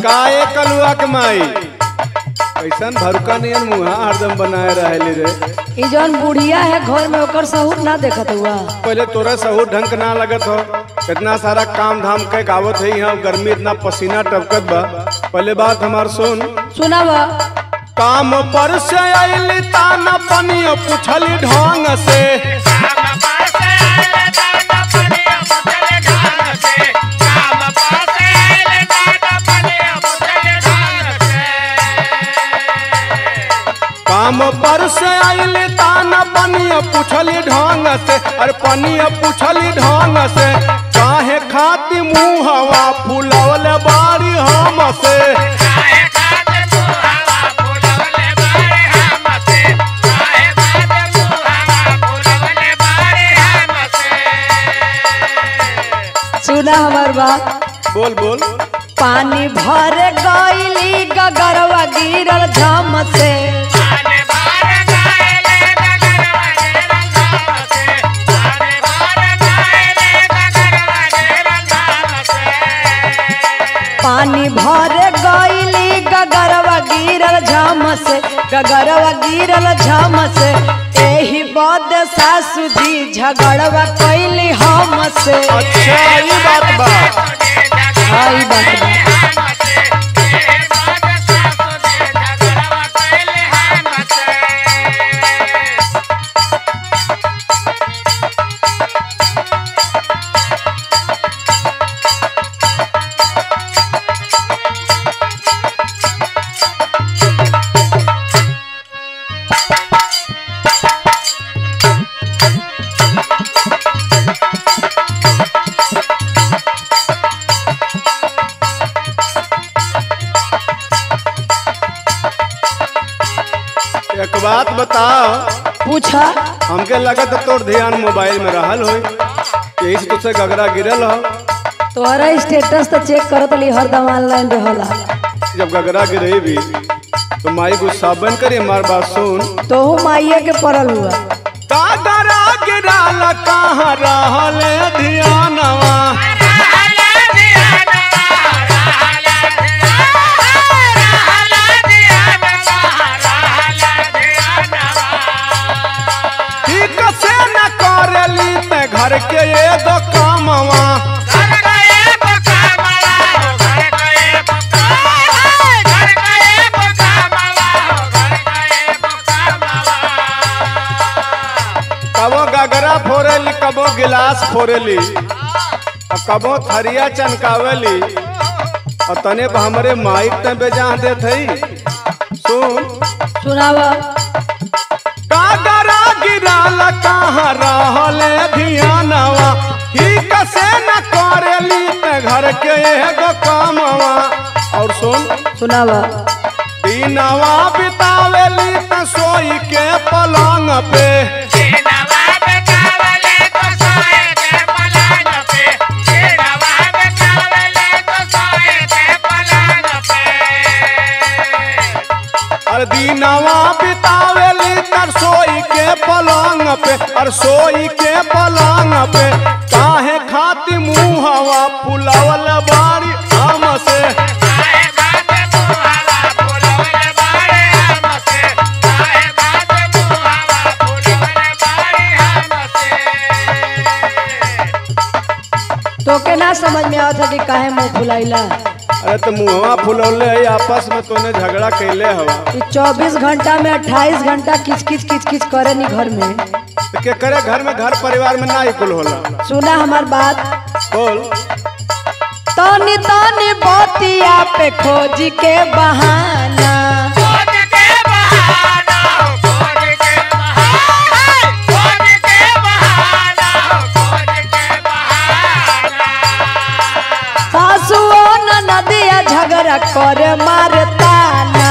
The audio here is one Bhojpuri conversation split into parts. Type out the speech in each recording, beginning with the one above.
काए कलुआ के माई कैसन भरुका नियन मुहा हरदम बनाए रहेली रे ई जौन बुढ़िया है घर में ओकर सहूर ना देखत हुआ पहले तोरा सहू ढंग के ना लगत हो इतना सारा काम धाम के गावत है यहाँ गर्मी इतना पसीना टपकत बा पहले बात हमार सुन सुनाब काम पर से आइली ताना पनियो पूछली ढंग से काम पर से आइली ताना पनियो पूछली ढंग से अरे पनियो पूछली ढंग से काहे खाती मुहवा फुलवल बारी हम से सुना हमार बात बोल बोल पानी भर गईली गगरवा गिरल झम से पानी भर गईली गगरवा गिरल झम से गगरवा गिरल झम से एही बद सासु जी झगड़वा कैली हम से अच्छा ये बात बा हाँ, ई बात बा। एक बात बताओ पूछा हमके लगत तोर ध्यान मोबाइल में रहल होई यही से तुझसे गगरा गिरल हो तोहरा स्टेटस तो चेक करत ली हरदम ऑनलाइन रहला जब गगरा गिरे भी तो माई गुस्सा बन करी हमार बात सुन तोहू माइये के पड़ल हुआ गगरा गिरल कहाँ रहल ध्यानवा ठीक से न करेली ते घर के एगो कामवा कबो गगरा फोरेली कबो गिलास फोरेली और कबो थरिया चनकावेली और तने पर हमरे माइक ते बेजा देत हई सुन सुनावा कागरा गिराल कहाँ रहल धियानवा ठीक से न करेली ते घर के एगो कामवा और सुन सुनावा दिनवा बितावेली त सोई के पलंग पे और दिनवा बितावेली त सोई के पलंग पे और सोई के पलंग पे काहे खाती मुहवा फुलावल बारी आम से तोके ना समझ में आवत है कि काहे मुंह फुलाइला अरे तो मुहवा फुलौले है आपस में तूने झगड़ा कैले हवा ई 24 घंटा में 28 घंटा किच किच किच किच करे नी घर में तो के करे घर में घर परिवार में ना कुल होला सुना हमार बात बोल तनी तनी बतिया पे खोज के बहाना सासुओ न नदिया झगड़ा करे मारे ताना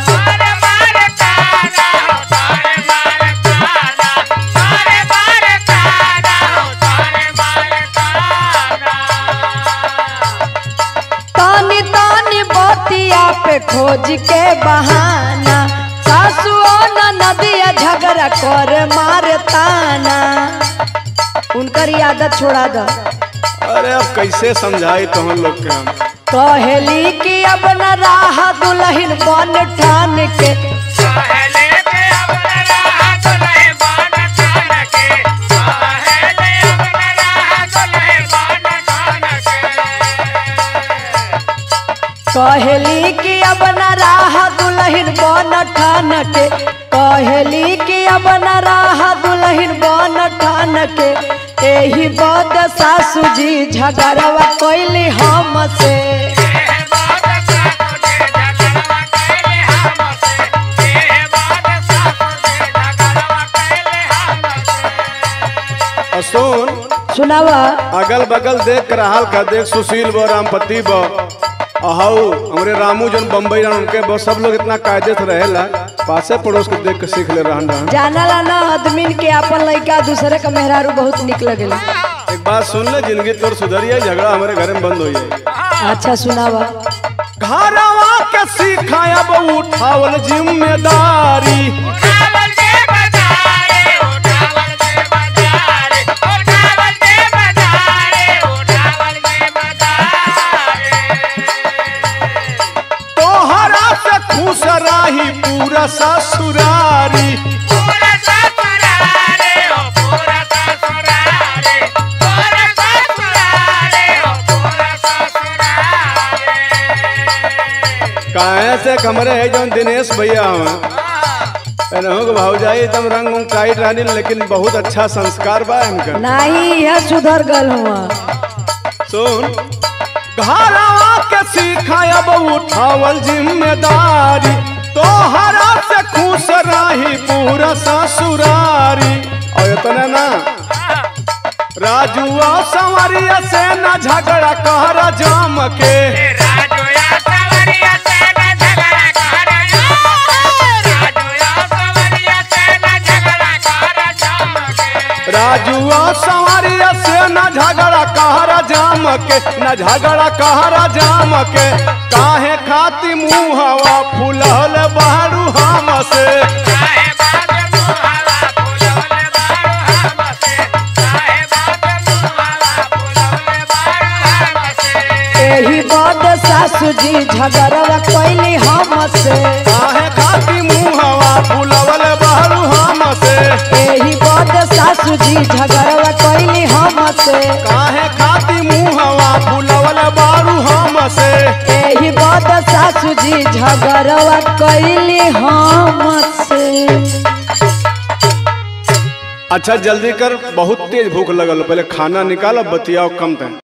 तानी तानी बतिया पे खोज के बहाना सासुओ न नदिया झगड़ा करे मारे ताना उनकर ई आदत छोड़ा दो अरे अब कैसे समझाई तो हम लोग के हम कहेली की अब न राह दुल्हन बन ठान के पहले के अपना राह दुल्हे बन ठान के पहले अपना राह दुल्हे बन ठान के कहली कि अब न राह दुल्हन बन ठान के कहली कि अब न राह दुल्हन बन ठान के एही बद सासू जी झगड़वा कैली हमसे ए बात सासु जे झगड़वा कैले हमसे ए बात सासु जे झगड़वा कैले हमसे और सुन सुनावा अगल बगल देख कर हाल का देख सुशील ब रामपति ब अहाउ हमरे रामू जन बम्बई रहन उनके ब सब लोग इतना कायदे से रहेला पासे पड़ोस के देख के सीख ले रहन रहन जानला ना आदमीन के अपन लड़का दूसरे का मेहरारू बहुत निक लगेला एक बात सुन ले जिंदगी तोर सुधरिए झगड़ा हमारे घर में बंद हो जाए अच्छा सुनावा घरवा के सीखाया अब उठावल जिम्मेदारी उठावल दे बजारे उठावल दे बजारे उठावल दे बजारे उठावल दे बजारे तोहरा से खुश रही पूरा ससुरारी पूरा ससुरारे ओ पूरा ससुरारे पूरा ससुरारे ओ पूरा ससुरारे काहे से कमरे है जौन दिनेश भैया हवा एनहु के भौजाई एकदम रंग उंग काइट रहनी लेकिन बहुत अच्छा संस्कार बा इनका नहीं यह सुधर गल हुआ सुन घरवा के सीखाय अब उठावल जिम्मेदारी तोहरा से खुश रही पूरा ससुरारी और इतने ना राजुआ संवरिया से न झगड़ा कहरा जाम के राजोया सवरिया से न झगड़ा कर राजोया सवरिया से न झगड़ा कर चमके राजुआ संवरिया से न झगड़ा कहरा जाम के न झगड़ा कहरा जाम के काहे खाती मुहवा फुलल बारू हम से काहे बात मुहावा फुलौले बारो हमसे काहे बात मुहावा फुलौले बारो हमसे एही बद सासू जी झगड़वा कैली हमसे काहे खाती मुहवा फुलवल बारू हम से एही बद सासू जी झगड़वा कैली हमसे काहे खाती मुहवा फुलवल बारू हम से एही बद सासू जी झगड़वा कैली हमसे अच्छा जल्दी कर बहुत तेज भूख लगल पहले खाना निकाल बतियाओ कम तक